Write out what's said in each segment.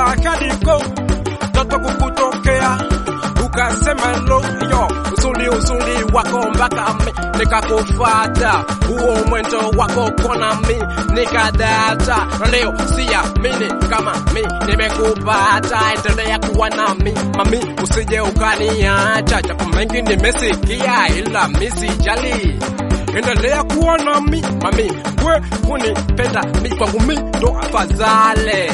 kadiko toto kukutokea ukasema lo yo uzuri uzuri wako mpaka mi nikakufata huo mwendo wako kona mi nikadata na leo siamini kama mi nimekupata endelea kuwa nami mami usije ukaniacha japo mengi nimesikia ila mi sijali endelea kuwa nami mami we kunipenda mi kwangu mi ndo afadhale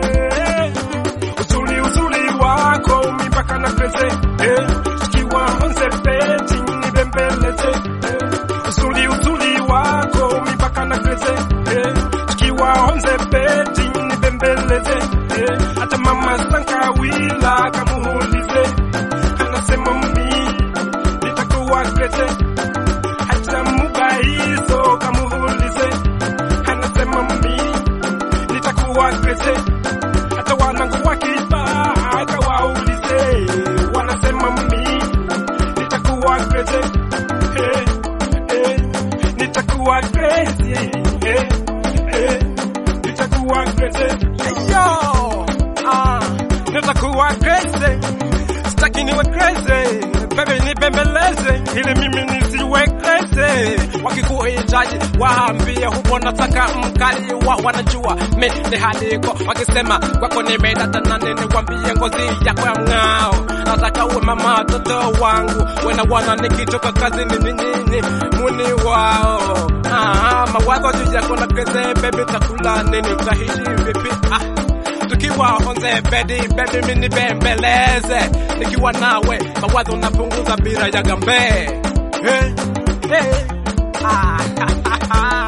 uzuri uzuri wako mipaka na pese eh, sikiwa onze peti nibembeleze eh, uzuri uzuri wako mipaka na pese eh, sikiwa onze peti nibembeleze eh, hata mama sankawila kamuulize anasema mi nitakuwa pese hata mubaizo kamuulize anasema mi nitakuwa pese hata wanangu wakitaka waulize, wanasema mi nitakuwa crazy, eh, eh, nitakuwa crazy, eh, eh, nitakuwa crazy, yo, ah, nitakuwa crazy, sitaki niwe crazy, baby nibembeleze ili mimi nisiwe crazy. Wakikuhitaji waambie hupo nataka mkali wa wanajua mi ni haliko, wakisema kwako nimedata na nini, wambie ngozi yako ya mng'ao, nataka uwe mama watoto wangu, wena wana nikitoka kazini ni nyinyi muni wao. Ah, mawazo juu yako na crazy baby, takula nini, utahishi vipi? ah tukiwa onze bedi bedi mini bembeleze nikiwa nawe mawazo napunguza bila ya gambe hey, hey. Ah,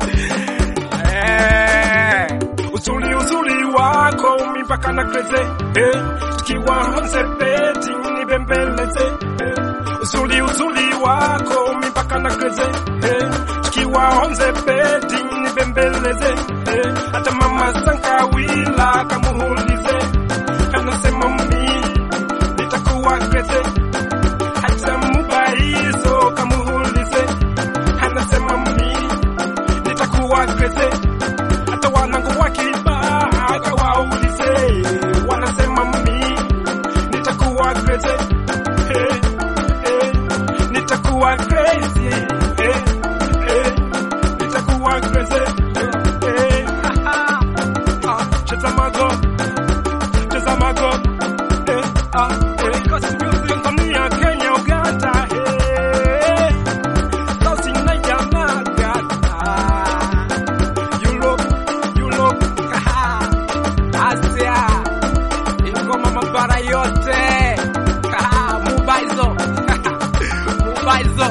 hey. uzuri uzuri wako mipaka na kreze hey. tukiwa onze bedi ni bembeleze hey. uzuri uzuri wako mipaka na kreze hey. tukiwa onze bedi ni bembeleze hey. hata mama sankawila kamuulize anasema mi nitakuwa kreze hata mubaizo kamuulize anasema mi nitakuwa kreze hata wanangu wakibaka waulize wanasema mi nitakuwa kreze hey, hey, nitakuwa crazy hey, hey, nitakuwa crazy hey, ah, cheza mago cheza mago eh, ah, eh, Tanzania Kenya Uganda eh, South Niger na Ghana Europe Europe Asia ingoma mabara yote mubaizo mubaizo